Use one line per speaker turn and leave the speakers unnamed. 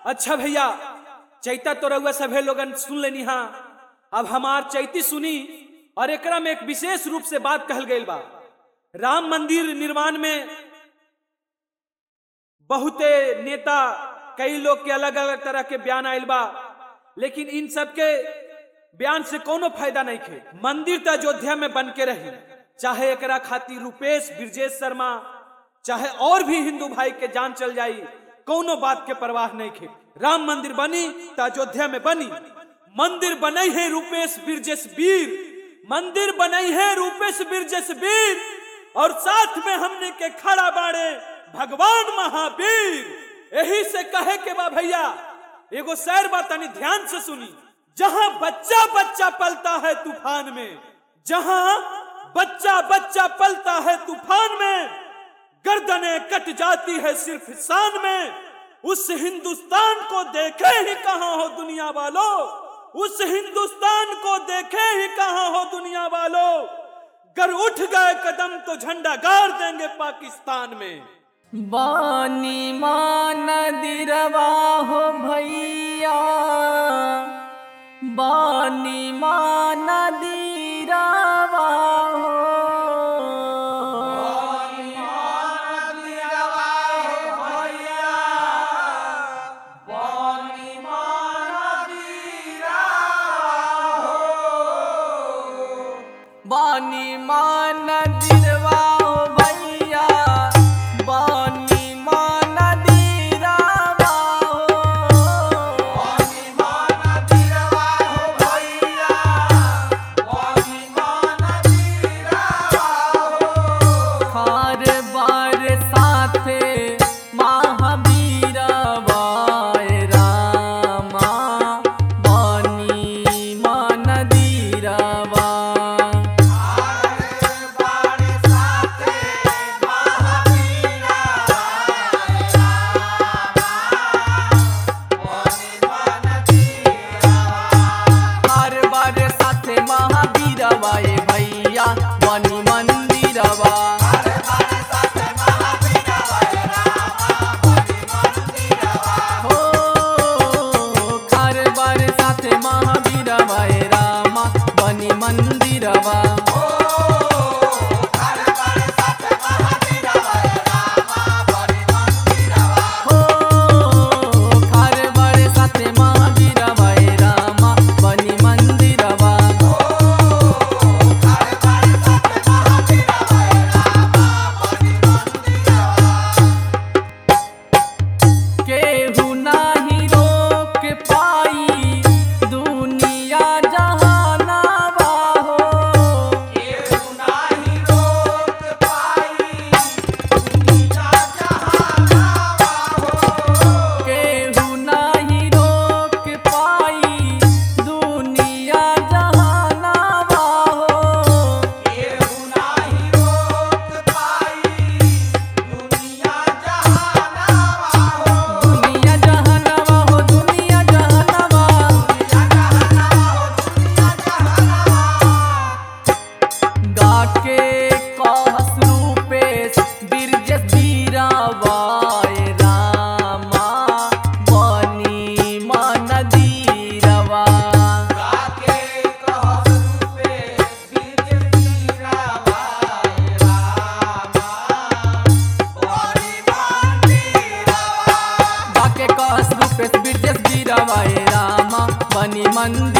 अच्छा भैया चैता तो रउआ सभे लोगन सुन लेनी हा अब हमार चैती सुनी और एकरा में एक विशेष रूप से बात कहल गई बा राम मंदिर निर्माण में बहुते नेता कई लोग के अलग अलग तरह के बयान आयल बा लेकिन इन सब के बयान से कोनो फायदा नहीं खे मंदिर तो अयोध्या में बन के रही चाहे एकरा खातिर रूपेश ब्रजेश शर्मा चाहे और भी हिंदू भाई के जान चल जाई कोनो बात के परवाह नहीं खे राम मंदिर बनी तो अयोध्या में बनी मंदिर बनई है रूपेश ब्रजेश वीर मंदिर बनई है रूपेश ब्रजेश वीर और साथ में हमने के खड़ा बाड़े भगवान महावीर यही से कहे के बा भैया एगो शैर बा तनी ध्यान से सुनी जहां बच्चा बच्चा पलता है तूफान में जहां बच्चा बच्चा पलता है तूफान में गर्दनें कट जाती है सिर्फ शान में उस हिंदुस्तान को देखे ही कहां हो दुनिया वालों उस हिंदुस्तान को देखे ही कहां हो दुनिया वालों गर उठ गए कदम तो झंडा गाड़ देंगे पाकिस्तान में
बानी मान दिरवा हो भैया बानी मान दिरवा हो बानी मान दिरवा हो भैया बानी मान दिरवा हो खार बार साथे महावीर वाय रामा बानी मान दीरवा हर बार साथे महावीर वाए भैया बनी मंदिरवा हो हर बार साथे महावीर वाए रामा बनी मंदिरवा हो हर बार साथे महावीर वाए रामा बनी मंदिरवा केहू नाही रोक पाई दुनिया जहानावा हो केहू नाही रोक पाई दुनिया जहानावा हो दुनिया जहानावा हो दुनिया जहानावा गाके कहस रूपेश बिरजस बीरावाय रामा बनी मन दीरवा गाके कहस रूपेश बिरजस बीरावाय रामा बनी मंदिर